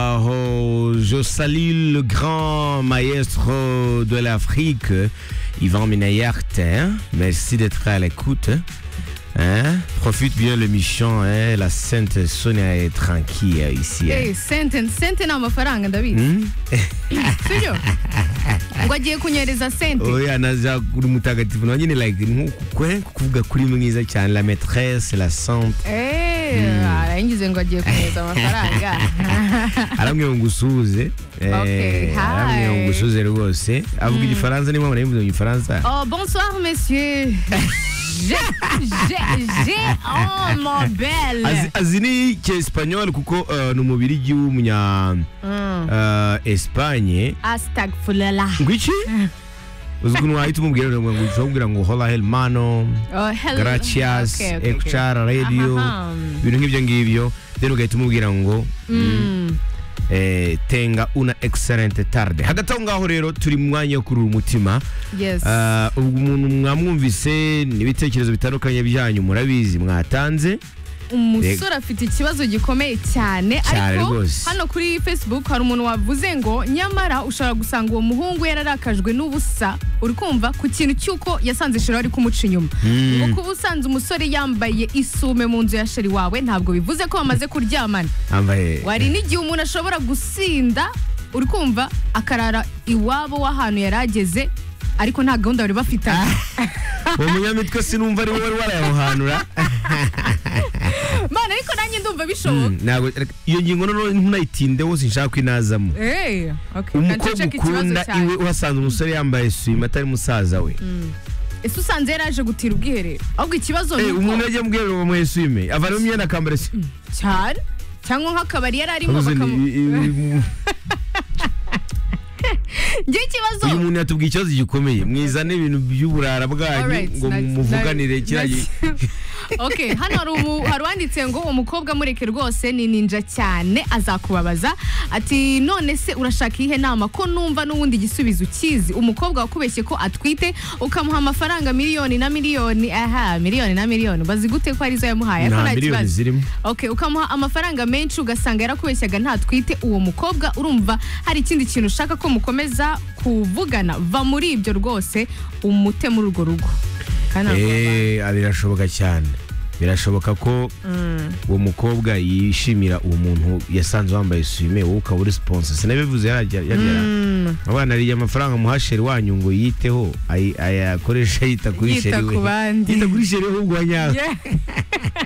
Kubaho. Je salue le grand maestro de l'Afrique, Yvan Minayart. hein. Merci d'être à l'écoute. Hein? Profite bien le Michon, hein? la Sainte Sonia est tranquille euh, ici. hein. Eh, sente sente ni amafaranga ndabizi Hmm? sibyo ngo agiye kunyereza sente oya naza kuri mutagatifu nawe nyine like nk'ukwe kuvuga kuri mwiza cyane la maîtresse la sante Eh, arayingize ngo agiye kunyereza amafaranga aramwe ngo usuhuze eh, Okay, hi. aramwe ngo usuhuze rwose avuga igifaransa niba mwanabivuze mu gifaransa oh bonsoir monsieur je je je oh mon belle Azi- azi ni cyesipanyol kuko eh, ni umubirigi w'umunya Mm. eh, espanye astagfirullah ngo iki uzi ukuntu wahita umubwira ngo ngo ushobora kubwira ngo hola helmano oh hello gracias Okay, okay, okay. ekucara radio Aha. ibintu nk'ibyo ngibyo then ugahita umubwira ngo Mm. eh, tenga una excellente tarde hagati aho ngaho rero turi mu mwanya wo kurura umutima yes Ah, ubwo umuntu mwamwumvise n'ibitekerezo bitandukanye byanyu murabizi mwatanze umusore afite ikibazo gikomeye cyane Cyane ariko rwose. hano kuri facebook hari umuntu wavuze ngo nyamara ushobora gusanga uwo muhungu yararakajwe n'ubusa uri kumva ku kintu cy'uko yasanze sheri ari kumuca inyuma ngo kuba usanze umusore yambaye isume mu nzu ya sheri wawe ntabwo bivuze ko bamaze kuryamana ambaye wari n'igihe umuntu ashobora gusinda uri kumva akarara iwabo w'ahantu yari ageze ariko nta gahunda bari bafitanye uwo munyamitwe sinumva ari wowe wari warayamuhanura mana ariko nanjye ndumva bishoboka ntabwo iyo ngingo noneho ntunayitinde wose nshaka kwinazamo Eh, okay. umukobwa Naceceka ikibazo ukunda cyane. iwe uhasanze umusore yambaye swima atari musaza we ese usanze yaraje gutira ubwiherero ahubwo ikibazo Eh, ni uko umuntu yagiye mu bwiherero bamuhe swime avanamo imyenda akambara swime cyane cyangwa nk'akabari yari arimo Uzi ni- bakamu i- i- ngewe ikibazo uyu muntu yatubwiye ikibazo gikomeye mwizane ibintu by'uburara bwanyu Alright, ngo na- muvuganire na- kiriya gi- ok hano hari umu- hari uwanditse ngo umukobwa mureke rwose ni ninja cyane azakubabaza ati none se urashaka iyihe nama ko numva n'ubundi igisubizo ukizi umukobwa wakubeshye ko atwite ukamuha amafaranga miliyoni na miliyoni aha miliyoni na miliyoni bazi gute ko arizo yamuhaye ariko nta nta miliyoni kibazo zirimo ok ukamuha amafaranga menshi ugasanga yarakubeshyaga ntatwite uwo mukobwa urumva hari ikindi kintu ushaka ko mukomeza kuvugana va muri ibyo rwose umute muri urwo rugo Kandi ntabwo Eh, wabana. birashoboka cyane birashoboka ko uwo mukobwa yishimira uwo muntu yasanze wambaye swime wowe ukaba uri sponsor sinabivuze yarajya abana ariye amafaranga muhasheri wanyu ngo yiteho ay- ayakoreshe yita kuri Yita sheri we ku bandi. yita kuri sheri we ahubwo wanyawe Yeah.